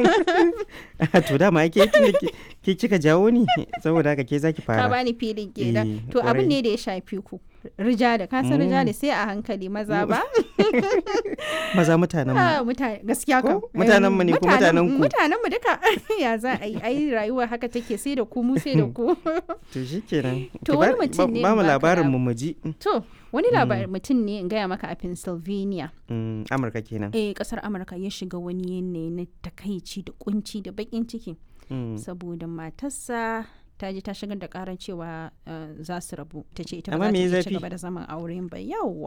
to dama ke tun da ke- ke kika jawo ni saboda haka ke zaki ka fara bani filin kenan Eh, to abin kwarai. ne da ya shafi ku rijali ka san rijali sai a hankali maza ba maza mutanen mu Ah, mutane gaskiya kam Ko? Mutanen mu ne ko mutanen ku? mutanen mu duka ya za a yi ai rayuwa haka take sai da ku mu sai da ku to shikenan To Ki wani ba- mutum ba- ne ba mu baka labarin lab- mu mu ji to wani labarin mutum ne in gaya maka a Pennsylvania Mm, Amurka kenan eh kasar Amurka ya shiga wani yanayi na takaici da kunci da bakin ciki Mm. saboda matarsa ta je ta shigar da karar cewa eh, za su rabu ta ce ita ba Amma za ta me ya iya ci zafi? gaba da zaman auren ba yawwa